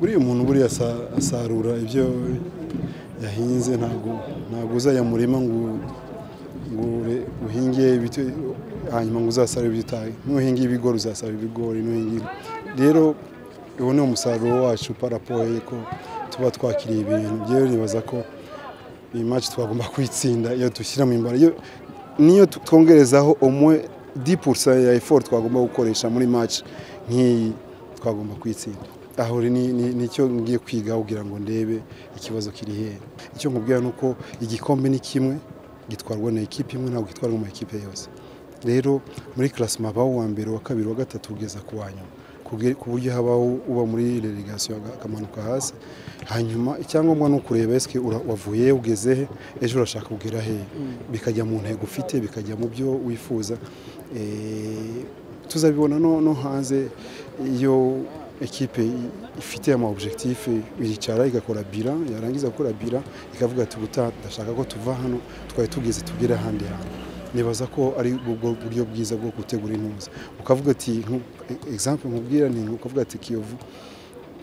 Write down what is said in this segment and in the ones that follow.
buriya umuntu buriya asarura ibyo yahinze ntabwo ntabwo uzajya mu murima ngo ngo uhinge ibiti hanyuma ngo uzasarure ibyo utaye nuhinga ibigori uzasarura ibigori nuhinga rero uwo ni umusaruro wacu parapoye ko tuba twakiriye ibintu byewe nibaza ko iyi maci twagomba kuyitsinda iyo dushyiramo imbaraga niyo twongerezaho umwe dipurusa ya efori twagomba gukoresha muri maci nk'iyi twagomba kuyitsinda aho nicyo ngiye kwiga kugira ngo ndebe ikibazo kiri hera icyo nkubwira ni uko igikombe ni kimwe gitwarwa na ekipi imwe ntabwo gitwarwa mu makipe yose rero muri karasima habaho uwa mbere uwa kabiri uwa gatatu ugeza ku wa nyuma ku buryo habaho uba muri relegasiyo akamanuka hasi hanyuma icyangombwa ni ukureba esike wavuye ugeze he ejo urashaka kugera he bikajya mu ntego ufite bikajya mu byo wifuza tuzabibona no hanze iyo ekipe ifite ama objectife iricara igakora bira yarangiza gukora bira ikavuga ati ubutaha ndashaka ko tuva hano twari tugeze tugere ahandi hantu nibaza ko ari ubwo buryo bwiza bwo gutegura intuza ukavuga ati egisampu nkubwira ni ukavuga ati kiyovu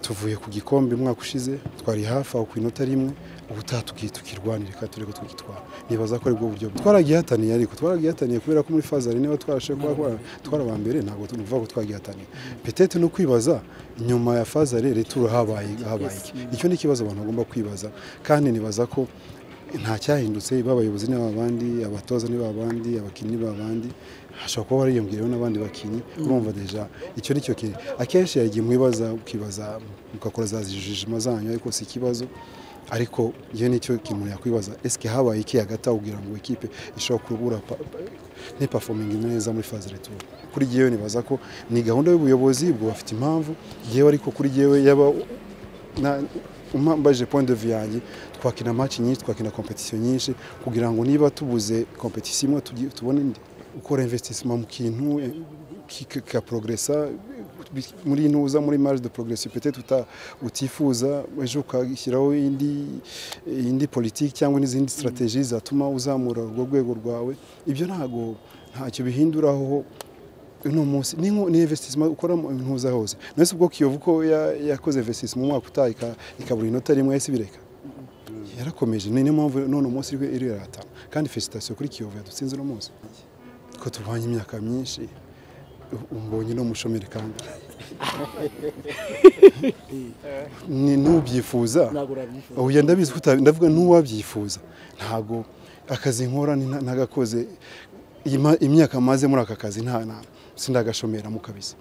tuvuye ku gikombe umwaka ushize twari hafi aho ku inota rimwe ubutaha tukirwanira reka turebe ko twagitwara nibaza ko ari bwo buryo twaragihataniye ariko twaragihataniye kubera ko muri fazari niba twarashe kuba twara mbere ntabwo tuvuga ko twagihataniye petete no kwibaza nyuma ya fazari returo habaye habaye iki icyo ni ikibazo abantu bagomba kwibaza kandi nibaza ko nta cyahindutse iba abayobozi ni abandi abatoza ni abandi abakinnyi ni abandi hashobora kuba wariyongereyeho n'abandi bakinnyi urumva deja icyo ni cyo kintu akenshi yagiye mwibaza ukibaza mugakora za zijijima zanyu ariko si ikibazo ariko iyo nicyo kintu yakwibaza esike habaye iki hagati aho kugira ngo ikipe ishobora kubura ntipafominge neza muri faze returu kuri ngewe nibaza ko ni gahunda y'ubuyobozi bwo bafite impamvu ngewe ariko kuri ngewe yaba umbaje point de vue yanjye twakina match nyinshi twakina competition nyinshi kugira ngo niba tubuze competition imwe tubone indi ukora investissement mu kintu ka progressa muri intuza muri marge de progression peut-être utifuza ejo ugashyiraho indi indi politique cyangwa n'izindi strategies zatuma uzamura urwo rwego rwawe ibyo ntago ntacyo bihinduraho uno munsi ni investissement ukora ntuza hose nese ubwo kiyovu ko yakoze investissement mu mwaka utaha ikabura inota rimwe yahise ibireka yarakomeje niyo mpamvu none umunsi iriho iriratana kandi felicitasiyo kuri kiyovu yadutsinze uno munsi ko tubanye imyaka myinshi umbonye no mushomeri kandi n'ubyifuza uyu ndabizi ndavuga n'uwabyifuza ntabwo akazi nkora ntagakoze imyaka maze muri aka kazi nta sinagashomera mu kabisa